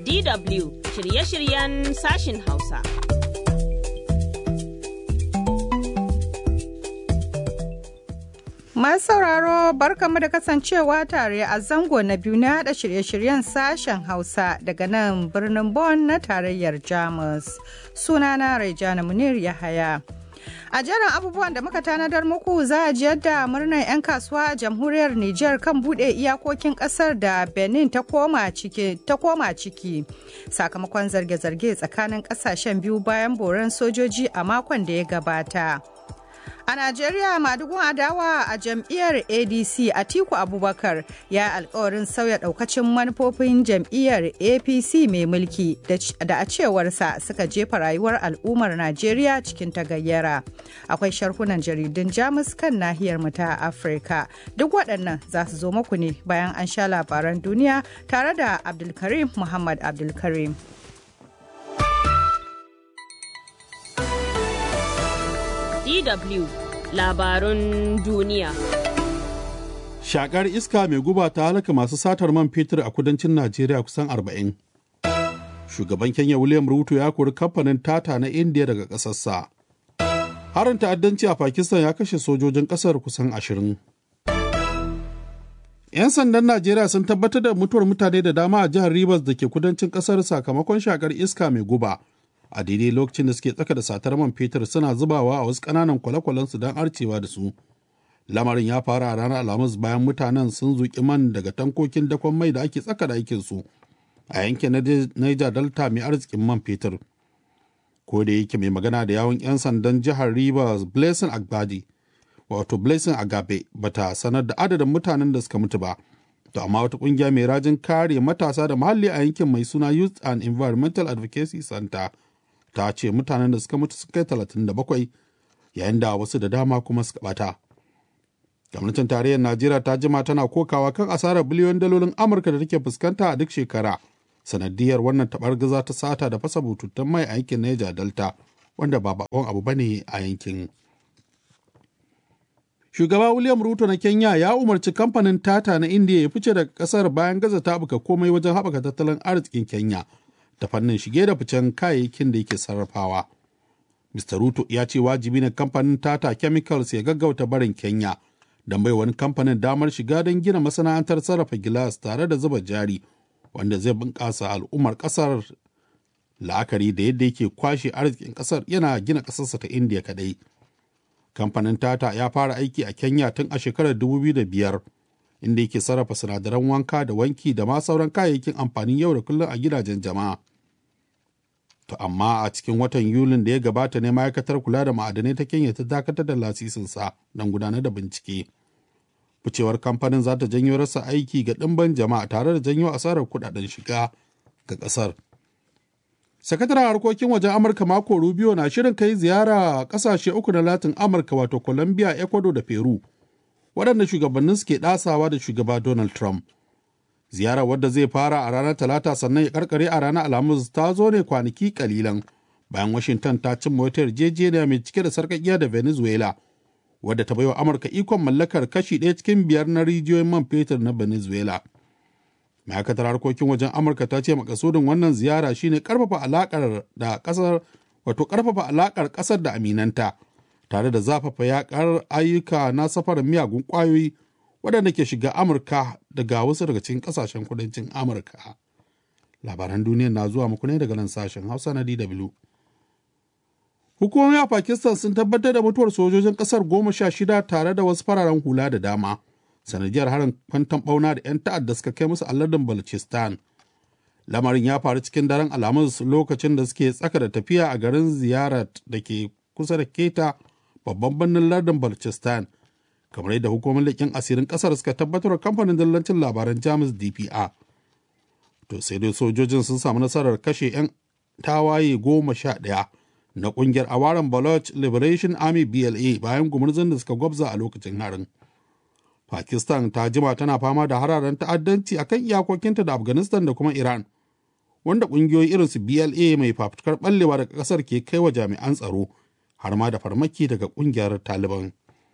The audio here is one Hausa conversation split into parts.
DW shirye-shiryen sashin Hausa. Masu sauraro barkamu da kasancewa tare a zango na biyu na haɗa shirye-shiryen sashen Hausa daga nan birnin Bonn na tarayyar Jamus. Sunana Raijana Munir Yahaya. A jerin abubuwan da muka tanadar muku za a ji yadda murnar 'yan kasuwa a jamhuriyar Nijar kan buɗe iyakokin ƙasar da Benin ta koma ciki sakamakon zarge-zarge tsakanin ƙasashen biyu bayan boran sojoji a makon da ya gabata. A Najeriya madugun adawa a jam'iyyar ADC Atiku Abubakar ya alkawarin sauya daukacin manufofin jam'iyyar APC mai mulki da a cewarsa suka jefa rayuwar al'ummar Najeriya cikin tagayyara. Akwai sharhunan jaridun Jamus kan nahiyar mu ta Afirka. Duk waɗannan za su zo muku ne bayan an sha labaran duniya tare da Abdulkarim Muhammad Abdulkarim. DW labarun duniya. Shakar iska mai guba ta halaka masu satar man fetur a kudancin Najeriya kusan 40. Shugaban Kenya William Ruto ya kori kamfanin Tata na India daga ƙasarsa. Harin ta'addanci a Pakistan ya kashe sojojin ƙasar kusan 20. 'Yan sandan Najeriya sun tabbatar da mutuwar mutane da dama a jihar Rivers da ke kudancin ƙasar sakamakon shakar iska mai guba. a daidai lokacin da suke tsaka da satar man fetur suna zubawa a wasu ƙananan kwale-kwalensu don arcewa da su lamarin ya fara a ranar alhamis bayan mutanen sun zuƙi man daga tankokin dakon mai da ake tsaka da aikinsu a yankin niger delta mai arzikin man fetur ko da yake mai magana da yawon 'yan sandan jihar rivers blessing agbadi wato blessing agabe bata sanar da adadin mutanen da suka mutu ba to amma wata kungiya mai rajin kare matasa da muhalli a yankin mai suna youth and environmental advocacy center ta ce mutanen da suka mutu sun kai 37 yayin da wasu da dama kuma suka bata. gwamnatin tarayyar najeriya ta jima tana kokawa kan asarar biliyon dalolin amurka da take fuskanta a duk shekara sanadiyar wannan gaza ta sata da fasa bututun mai a yankin niger delta wanda ba bakon abu bane a yankin shugaba william ruto na kenya ya umarci kamfanin tata na india ya fice daga kasar bayan gaza ta buka komai wajen haɓaka tattalin arzikin kenya ta fannin shige da ficen kayayyakin da yake sarrafawa. Mr. Ruto ya ce wajibi ne kamfanin Tata Chemicals ya gaggauta barin Kenya don bai wani kamfanin damar shiga don gina masana'antar sarrafa gilas tare da zuba jari wanda zai bunƙasa al'ummar ƙasar la'akari da yadda yake kwashe arzikin ƙasar yana gina ƙasarsa ta Indiya kaɗai. Kamfanin Tata ya fara aiki a Kenya tun a shekarar 2005 inda yake sarrafa sinadaran wanka da wanki da ma sauran kayayyakin amfanin yau da kullum a gidajen jama'a. To amma a cikin watan Yulin da ya gabata ne ma'aikatar kula da ma'adanai ta Kenya ta dakatar da lasisinsa don gudanar da bincike. Ficewar kamfanin za ta janyo rasa aiki ga ɗimban jama'a tare da janyo asarar kuɗaɗen shiga ga ƙasar. Sakataren harkokin wajen Amurka mako Rubio na shirin kai ziyara ƙasashe uku na Latin Amurka wato Colombia, Ecuador da Peru. waɗanda shugabannin suke ɗasawa da shugaba Donald Trump. Ziyarar wadda zai fara a ranar Talata sannan ya karkare a ranar Alhamis ta zo ne kwanaki kalilan bayan Washington ta cimma wata yarjejeniya mai cike da sarƙaƙiya da Venezuela wadda ta baiwa Amurka ikon mallakar kashi ɗaya cikin biyar na rijiyoyin man fetur na Venezuela. Ma'aikatar harkokin wajen Amurka ta ce makasudin wannan ziyara shine karfafa alakar da ƙasar wato karfafa alakar ƙasar da aminanta. tare da zafafa yakar ayyuka na safarar miyagun kwayoyi waɗanda ke shiga amurka daga wasu daga cikin ƙasashen kudancin amurka labaran duniya na zuwa muku ne daga nan sashen hausa na dw hukumomi a pakistan sun tabbatar da mutuwar sojojin ƙasar goma sha shida tare da wasu fararen hula da dama sanadiyar harin kwantan ɓauna da 'yan ta'adda suka kai musu aladin balochistan lamarin ya faru cikin daren alhamis lokacin da suke tsaka da tafiya a garin ziyarar da ke kusa da keta babban birnin lardin balchistan kamar yadda hukumar leƙen asirin ƙasar suka tabbatar da kamfanin dillancin labaran jamus dpr to sai dai sojojin sun samu nasarar kashe 'yan tawaye goma sha ɗaya na ƙungiyar awaran baloch liberation army bla bayan gumurzun da suka gwabza a lokacin harin pakistan ta jima tana fama da hararen ta'addanci akan iyakokinta da afghanistan da kuma iran wanda ƙungiyoyi irinsu bla mai fafutukar ɓallewa daga ƙasar ke kai wa jami'an tsaro har ma da farmaki daga kungiyar taliban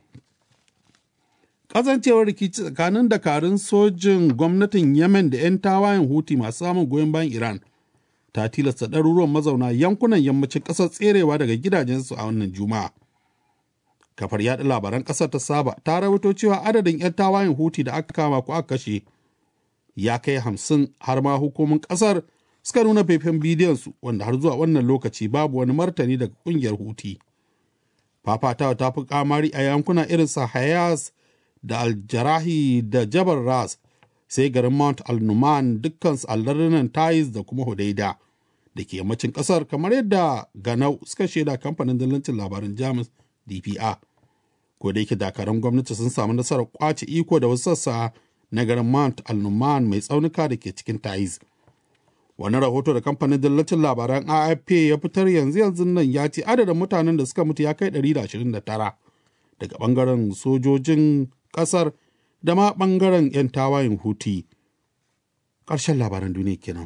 kasancewar rikici tsakanin dakarun sojin gwamnatin yemen da 'yan tawayen huti masu samun goyon bayan iran ta tilasta ɗaruruwan mazauna yankunan yammacin ƙasar tserewa daga gidajensu a wannan juma'a. Kafar yaɗa labaran ƙasar ta saba ta rawaito cewa adadin 'yan tawayen huti da aka kama ko aka kashe ya kai hamsin har ma hukumin ƙasar suka nuna faifan bidiyon su wanda har zuwa wannan lokaci babu wani martani daga ƙungiyar huti. Fafatawa ta fi kamari a yankuna irin sa Hayas da Aljarahi da Jabal Ras sai garin Mount Al-Numan dukkansu allardunan Taiz da kuma Hudaida da ke yammacin kasar kamar yadda Ganau suka shaida kamfanin dillancin labaran Jamus DPA. Ko da yake dakarun gwamnati sun samu nasarar kwace iko da wasu sassa na garin Mount Al-Numan mai tsaunuka da ke cikin Taiz. Wani rahoto da kamfanin dillancin labaran AFP ya fitar yanzu yanzu nan ya ce adadin mutanen da suka mutu ya kai 129 daga bangaren sojojin kasar da ma ɓangaren 'yan tawayen huti ƙarshen labaran duniya kenan.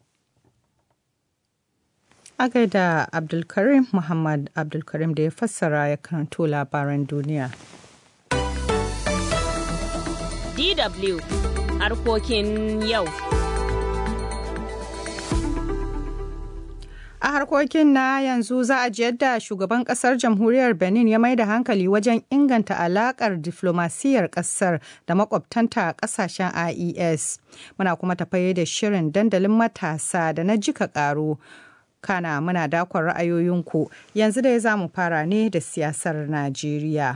A gaida Abdulkarim Muhammad Abdulkarim da ya fassara ya karanto labaran duniya. DW harkokin yau. A harkokin na yanzu za a ji yadda shugaban kasar jamhuriyar Benin ya mai da hankali wajen inganta alakar diflomasiyyar kasar da makwabtanta a kasashen IES. Muna kuma tafaye da shirin dandalin matasa da na jika karo. Kana muna dakon ra'ayoyinku yanzu dai za mu fara ne da siyasar Najeriya.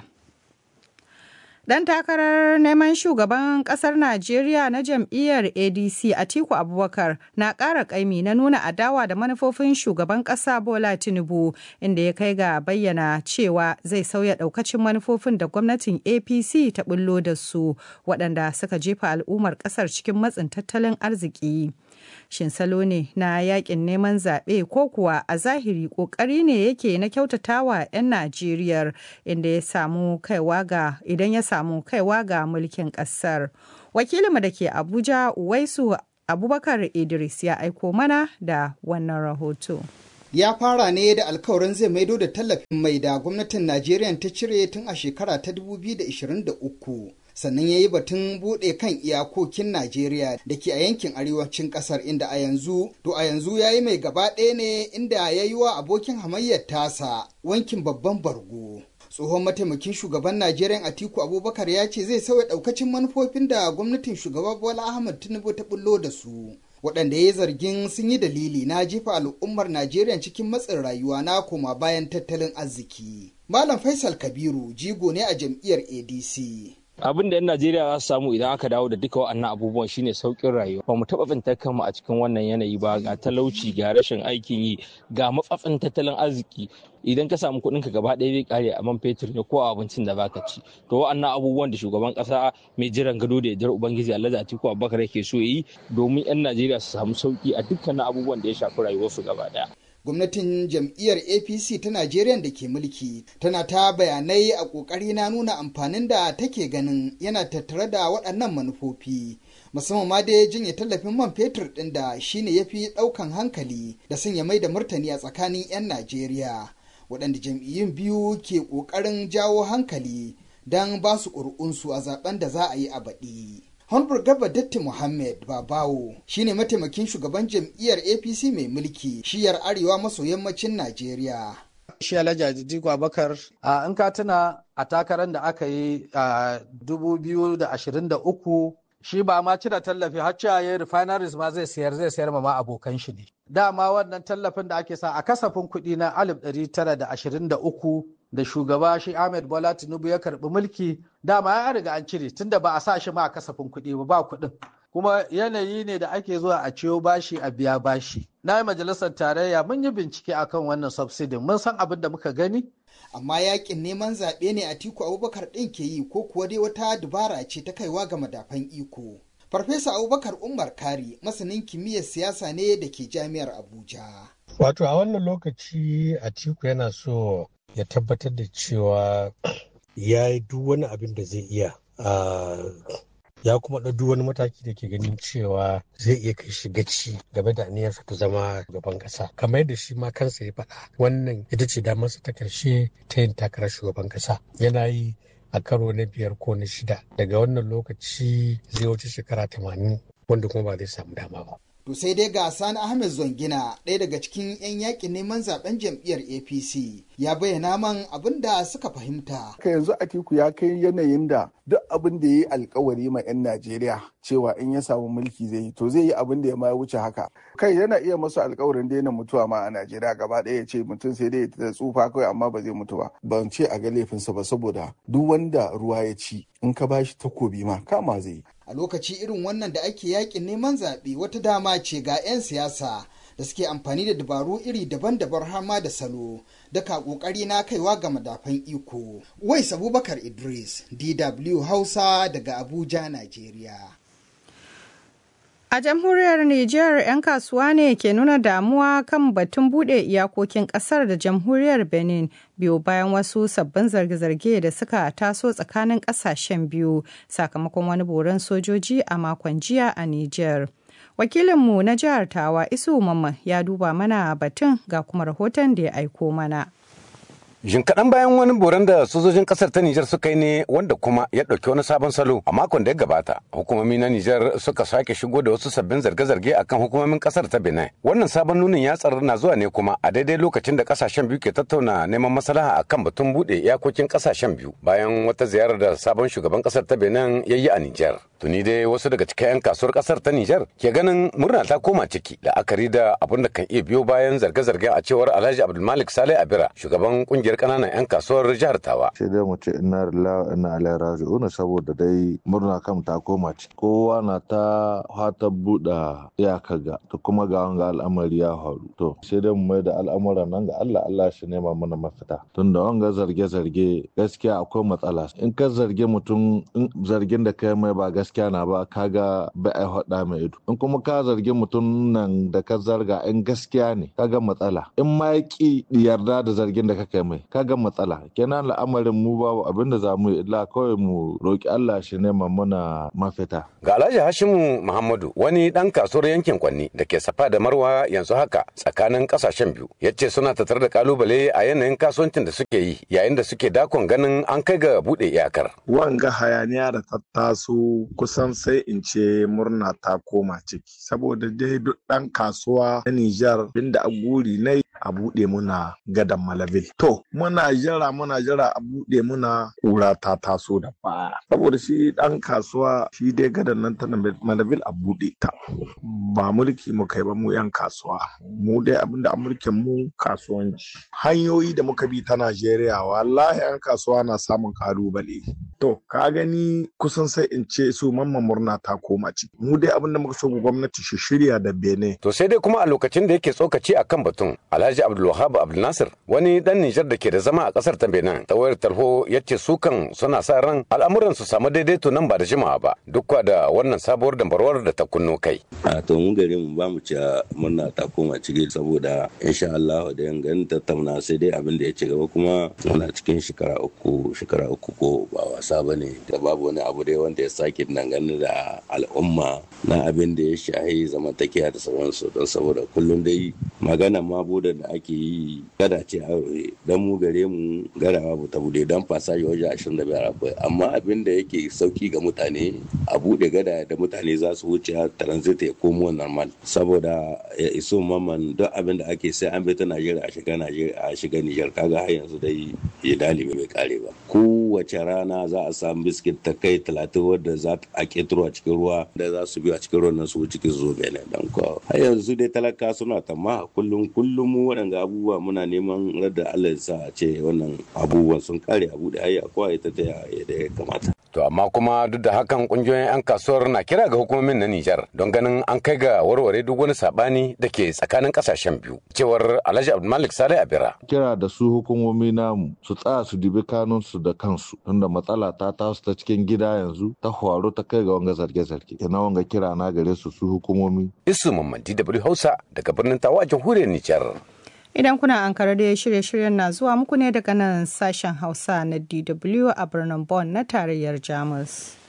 Dan takarar neman shugaban kasar Najeriya na jam'iyyar ADC Atiku Abubakar na ƙara ƙaimi na nuna adawa da manufofin shugaban ƙasa Bola Tinubu inda ya kai ga bayyana cewa zai sauya ɗaukacin manufofin da gwamnatin APC ta bullo da su waɗanda suka jefa al'ummar ƙasar cikin matsin tattalin arziki. Shin salo ne na yakin neman zaɓe ko kuwa a zahiri ƙoƙari ne yake na kyautatawa 'yan Najeriya inda ya samu kaiwa ga idan ya samu kaiwa ga mulkin ƙasar. Wakilinmu da ke Abuja Uwaisu Abubakar Idris ya aiko mana da wannan rahoto. ya fara ne da alkawarin zai maido da tallafin mai da gwamnatin Najeriya ta cire tun a shekara ta 2023. sannan ya yi batun buɗe kan iyakokin Najeriya da ke a yankin arewacin ƙasar inda a yanzu to a yanzu ya yi mai gaba ɗaya ne inda ya yi wa abokin hamayyar tasa wankin babban bargo. tsohon mataimakin shugaban najeriya atiku abubakar ya ce zai sauya ɗaukacin manufofin da gwamnatin shugaba bola ahmad tinubu ta bullo da su waɗanda ya zargin sun yi dalili na jefa al'ummar najeriya cikin matsin rayuwa na koma bayan tattalin arziki malam faisal kabiru jigo ne a jam'iyyar adc abin da 'yan najeriya za su samu idan aka dawo da duka waɗannan abubuwan shine sauƙin rayuwa ba mu taɓa tsintar kanmu a cikin wannan yanayi ba ga talauci ga rashin aikin yi ga matsatsin tattalin arziki idan ka samu kuɗinka gaba ɗaya zai kare a man fetur ne ko a abincin da baka ci to waɗannan abubuwan da shugaban ƙasa mai jiran gado da yardar ubangiji alhaji atiku abubakar yake so yi domin 'yan najeriya su samu sauƙi a dukkanin abubuwan da ya shafi rayuwarsu gaba ɗaya gwamnatin jam'iyyar apc ta najeriya da ke mulki tana ta bayanai a ƙoƙari na nuna amfanin da take ganin yana tattare da waɗannan manufofi musamman ma dai jinye tallafin man fetur ɗin da shine ya fi ɗaukan hankali da sanya mai da martani a tsakanin 'yan najeriya waɗanda jam'iyyun biyu ke ƙoƙarin jawo hankali don ba su ƙuri'unsu a zaben da za a yi a baɗi. Honorable Gaba Datti Muhammad Babawo shine mataimakin shugaban jam'iyyar APC mai mulki shiyar arewa maso yammacin Najeriya. Shi Alhaji Diko Abakar in ka tuna a takarar da aka yi a 2023 shi ba ma cire tallafi har cewa ya refineries ma zai sayar zai sayar ma abokan shi ne. Dama wannan tallafin da ake sa a kasafin kuɗi na 1923 da shugaba shi Ahmed Bola Tinubu ya karbi mulki dama ya riga an cire tunda ba a sa shi ma a kasafin kuɗi ba ba kuɗin kuma yanayi ne da ake zuwa a ciyo bashi a biya bashi na yi majalisar tarayya mun yi bincike akan wannan subsidin mun san abin da muka gani amma yakin neman zaɓe ne a tiku abubakar ɗin ke yi ko kuwa dai wata dubara ce ta kaiwa ga madafan iko farfesa abubakar umar kari masanin kimiyyar siyasa ne da ke jami'ar abuja wato a wannan lokaci atiku yana so ya tabbatar da cewa ya yi duk wani abin da zai iya ya kuma ɗau duk wani mataki da ke ganin cewa zai iya kai shi gaci game da aniyarsa ta zama gaban ƙasa kamar yadda shi ma kansa ya faɗa wannan ita ce damarsa ta ƙarshe ta yin takarar shugaban ƙasa yana yi a karo na biyar ko na shida daga wannan lokaci zai wuce shekara tamanin wanda kuma ba zai samu dama ba To sai dai ga Sani Ahmed Zongina ɗaya daga cikin 'yan yakin neman zaben jam'iyyar APC ya bayyana man abin da suka fahimta. Ka yanzu Atiku ya kai yanayin da duk abin da ya yi alkawari ma 'yan Najeriya cewa in ya samu mulki zai yi to zai yi abin da ya ma wuce haka. Kai yana iya masu alkawarin daina mutuwa ma a Najeriya gaba ɗaya ya ce mutum sai dai ya tsufa kawai amma ba zai mutu ba. Ban ce a ga laifinsa ba saboda duk wanda ruwa ya ci in ka bashi takobi ma kama zai yi. A lokaci irin wannan da ake yakin neman zaɓe wata dama ce ga 'yan siyasa da suke amfani da dabaru iri daban-daban har ma da salo daga kokari na kaiwa ga madafan iko. Wais Abubakar Idris, DW Hausa daga Abuja, Najeriya. A jamhuriyar Nijar 'yan kasuwa ne ke nuna damuwa kan batun bude iyakokin kasar da jamhuriyar Benin biyu bayan wasu sabbin zarge-zarge da suka taso tsakanin kasashen biyu sakamakon wani boron sojoji a makon jiya a Nijar. Wakilinmu na jihar Tawa Isu Mamman ya duba mana batun ga kuma rahoton da ya aiko mana. Jin kaɗan bayan wani boran da sojojin ƙasar ta Nijar suka yi ne wanda kuma ya ɗauki wani sabon salo a makon da ya gabata. Hukumomi na Nijar suka sake shigo da wasu sabbin zarge-zarge akan hukumomin ƙasar ta Benin. Wannan sabon nunin ya tsaro na zuwa ne kuma a daidai lokacin da ƙasashen biyu ke tattauna neman maslaha akan batun buɗe iyakokin ƙasashen biyu bayan wata ziyarar da sabon shugaban ƙasar ta Benin ya yi a Nijar. Tuni dai wasu daga cikin 'yan kasuwar ƙasar ta Nijar ke ganin murna ta koma ciki la'akari da abin da kan iya biyo bayan zarge-zarge a cewar Alhaji Abdulmalik Saleh Abira shugaban ƙungiyar kananan 'yan kasuwar jihar Tawa. Sai dai mu ce ina lillahi ina ilaihi raji'un saboda dai murna kam ta koma ci. Kowa na ta fata buɗe iyaka ga to kuma ga wanga al'amari ya faru. To sai dai mu mai da al'amuran nan ga Allah Allah shi nema mana mafita. Tunda wanga zarge-zarge gaskiya akwai matsala. In ka zarge mutum in zargin da kai mai ba gaskiya na ba kaga ba ai hada mai ido. In kuma ka zargi mutum nan da ka zarga in gaskiya ne kaga matsala. In ma ya ki yarda da zargin da ka kai mai kaga matsala kenan al'amarin mu babu abin da za mu yi illa kawai mu roki Allah shi nema mana mafita ga Alhaji Hashimu Muhammadu wani dan kasuwar yankin Kwanni da ke safa da Marwa yanzu haka tsakanin kasashen biyu yace suna tattare da kalubale a yanayin kasuwancin da suke yi yayin da suke dakon ganin an kai ga bude iyakar wanga hayaniya da ta taso kusan sai in ce murna ta koma ciki saboda dai duk dan kasuwa na Nijar binda a guri na a buɗe muna gadan Malavil. To, muna jira muna jira a buɗe muna ƙura ta taso da baya. Saboda shi ɗan kasuwa shi dai gadan nan ta Malavil a buɗe ta. Ba mulki mu kai ba mu 'yan kasuwa. Mu dai abinda a mulkin mu kasuwanci. Hanyoyi da muka bi ta Najeriya wallahi 'yan kasuwa na samun kalubale. To, ka gani kusan sai in ce su mamman murna ta koma ciki. Mu dai abinda muka so gwamnati shi shirya da bene. To sai dai kuma a lokacin da yake tsokaci akan batun Alhaji Abdulwahab Abdulnasir wani dan Nijar da ke da zama a kasar ta Benin ta wayar tarho ya ce su kan suna sa ran al'amuran su samu daidaito nan ba da jimawa ba duk da wannan sabuwar dambarwar da ta kunno kai. A to mu gare mu ba mu ci murna ta koma ciki saboda insha Allah da yan ganin tattauna sai dai abin da ya ci gaba kuma muna cikin shekara uku shekara uku ko ba wasa bane da babu wani abu dai wanda ya sake dangane da al'umma na abin da ya shahi zamantakewa da sauransu don saboda kullum dai magana ma bude da ake yi gada ce a dan mu gare mu gadawa ba ta bude dan fasaji wajen ashirin da biyar akwai amma abin da yake sauki ga mutane a bude gada da mutane za su wuce transit ya komo normal saboda ya iso maman duk abin da ake sai an bi ta najeriya a shiga najeriya a shiga nijar kaga har yanzu dai ya dalibi bai kare ba kowace rana za a samu biskit ta kai talatin wadda za a ketaro a cikin ruwa da za su biyo a cikin ruwan nan su cikin zo benin dan ko har yanzu dai talaka suna tamma kullum kullum mu waɗanga abubuwa muna neman radda Allah ya sa a ce wannan abubuwan sun kare abu da hayya kowa ita ta yadda ya kamata. To amma kuma duk da hakan kungiyoyin 'yan kasuwar na kira ga hukumomin na Nijar don ganin an kai ga warware duk wani sabani da ke tsakanin kasashen biyu. Cewar Alhaji Abdulmalik Saleh Abira. Kira da su hukumomi namu su tsaya su dibi kanunsu da kansu tunda matsala ta tasu ta cikin gida yanzu ta faru ta kai ga wanga zarge-zarge. Ina wanga kira na gare su su hukumomi. Isu Mamman DW Hausa daga birnin Tawa jamhuriyar Nijar. Idan kuna ankara da shirye-shiryen na zuwa muku ne daga nan sashen Hausa na DW a birnin Bonn na tarayyar Jamus.